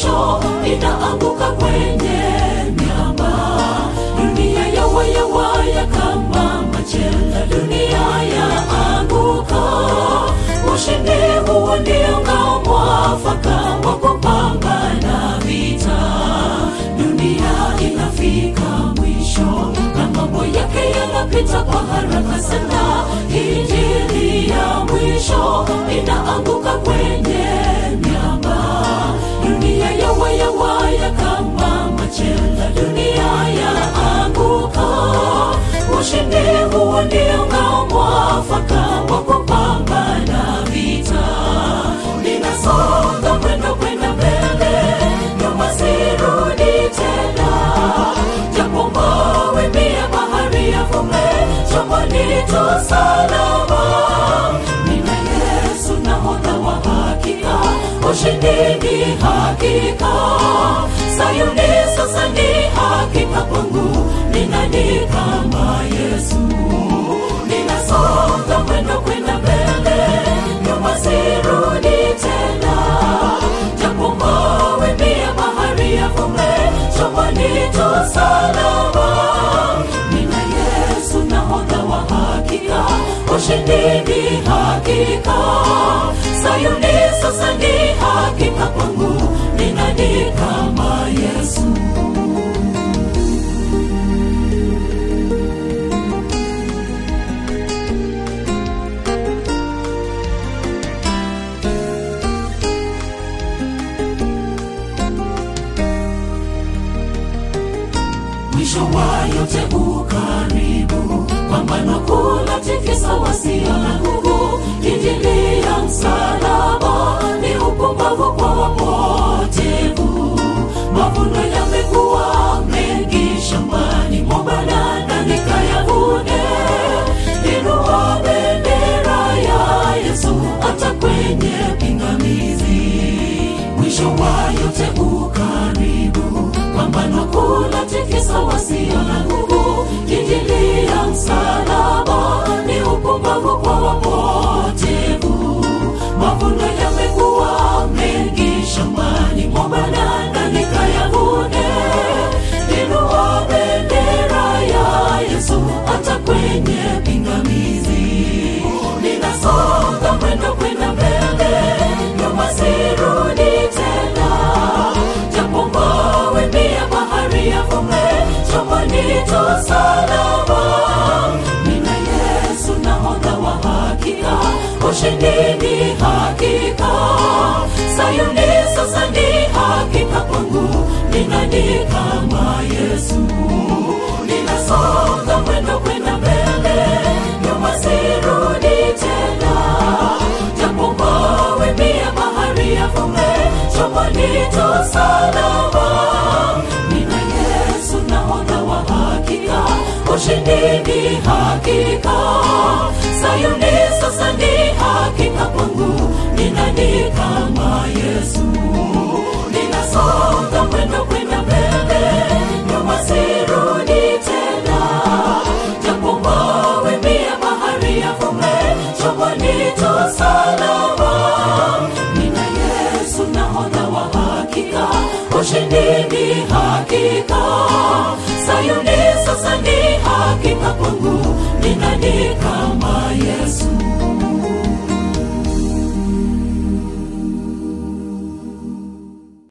mwisho inaanguka kwenye miamba dunia yawayawaya kama machela dunia yaanguka ushindi huo ndio ngao mwafaka wa kupambana vita dunia inafika mwisho na mambo yake yanapita kwa haraka sana injili ya mwisho inaanguka kwenye miamba dunia yawayawaya kama machela dunia yaanguka ushindi huo ndio ngao mwafaka wa kupambana vita ninasonga mwendo kwenda mbele nyuma sirudi tena japo mawimbi ya bahari yavume chomoni tu salama nina yesu nahodha wa hakika ushindi ni hakika sayuni sasa ni hakika kwangu ninani kama yesu ninasonga mwendo kwenda mbele nyuma sirudi tena japo mawimbi ya bahari yavume chomoni tu salama nina yesu nahodha wa hakika ushindi ni hakika sayuni sasa ni hakika kwangu ninani kama yesu mwisho wa yote ukaribu pambano kula tikisa wasio na nguvu injili ya msalaba ni upumbavu kwa wapotevu mavuno yamekuwa mengi shambani mwa banana nikayavune inua bendera ya yesu hata kwenye pingamizi mwisho wa yote ukaribu pambano kula tikisa wasio na nguvu injili ya msalaba ni upumbavu kwa wapotevu mavuno yamekuwa mengi shambani mwa banana nikayavune inua bendera ya yesu hata kwenye pingamizi ninasonga mwendo kwenda mbele nyuma sirudi tena japo mawimbi ya bahari yavume chomoni tu salama nina yesu nahodha wa hakika ushindi ni hakika sayuni sasa ni hakika kwangu ninani kama yesu ninasonga mwendo kwenda mbele nyuma sirudi tena japo mawimbi ya bahari yavume chomoni tu salama nina yesu nahodha wa hakika ushindi ni hakika sayuni sasa ni hakika kwangu ninani kama yesu ninasonga mwendo kwenda mbele nyuma sirudi tena japo mawimbi ya bahari yavume chomoni tu salama nina yesu nahodha wa hakika ushindi ni hakika sayuni sasa ni hakika kwangu ninani kama yesu